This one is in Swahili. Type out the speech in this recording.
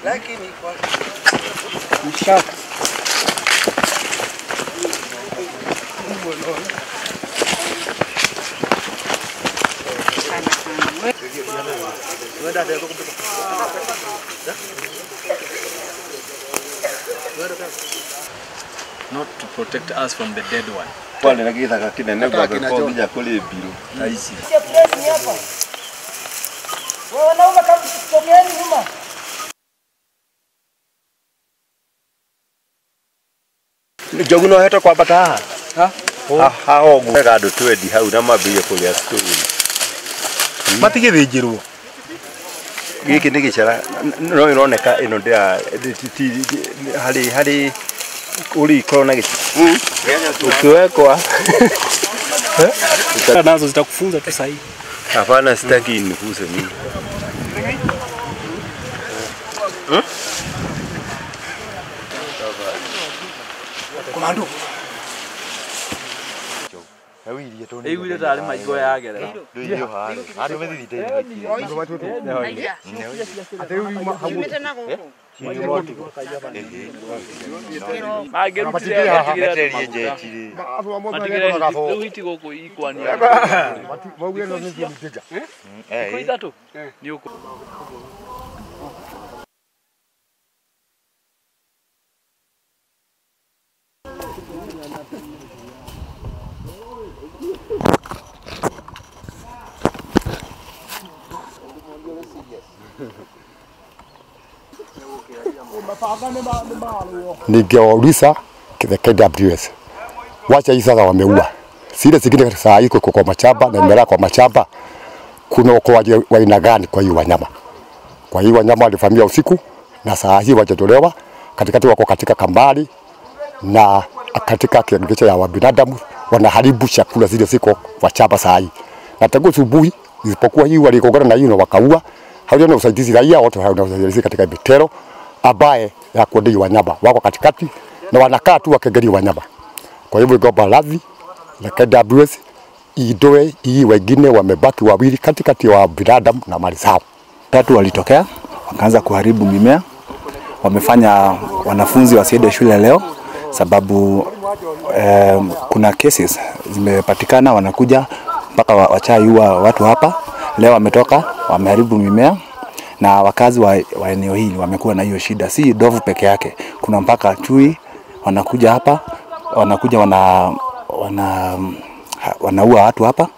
not to protect us from the dead one. Pale na githaka kinene gwagĩkorwo nginya kũrĩ mbirũ ta ici Wanaume kama tokeeni nyuma. njogu no hete kwambata haha haha ũguo wega andũ twendi hau na mambĩrie kũrĩa stone matigĩthĩnjĩrwo gĩkĩ nĩ gĩcara no ĩroneka ĩno ndĩra ti- ti- ti- harĩ harĩ ũrĩ ikorwo na gĩci ukiwekwa nazo zitakufunza tu sahihi hapana sitaki niguse mimi komando Ĩiguire tarĩ maigo yagerera. Mangĩrutire matigĩre matigĩre rĩu iti gũkũ ikwania. Thikũ ithatũ nĩ ũkũ ningewauliza the KWS wacha hii sasa wameua zile zingine saa hii kuko kwa machamba na imelala kwa machamba, kuna uokoaji wa aina gani kwa hii wanyama? Kwa hii wanyama walivamia usiku na saa hii wajatolewa katikati, wako katika kambari na katika kiangicho ya wabinadamu, wanaharibu chakula zile ziko kwa chamba saa hii, na tangu asubuhi, isipokuwa hii walikongana na hii na wakaua, hawana usaidizi raia, wote hawana usaidizi katika mitero ambaye ya kuondoa wanyama wako katikati na wanakaa tu wakiangalia wanyama. Kwa hivyo ngomba radhi na KWS idoe hii, wengine wamebaki wawili katikati ya binadamu na mali zao. tatu walitokea wakaanza kuharibu mimea, wamefanya wanafunzi wasiende shule leo sababu eh, kuna cases zimepatikana, wanakuja mpaka wa- wachaiua watu hapa. Leo wametoka wameharibu mimea na wakazi wa, wa eneo hili wamekuwa na hiyo shida, si ndovu peke yake, kuna mpaka chui wanakuja hapa, wanakuja wana, wana, ha- wanaua watu hapa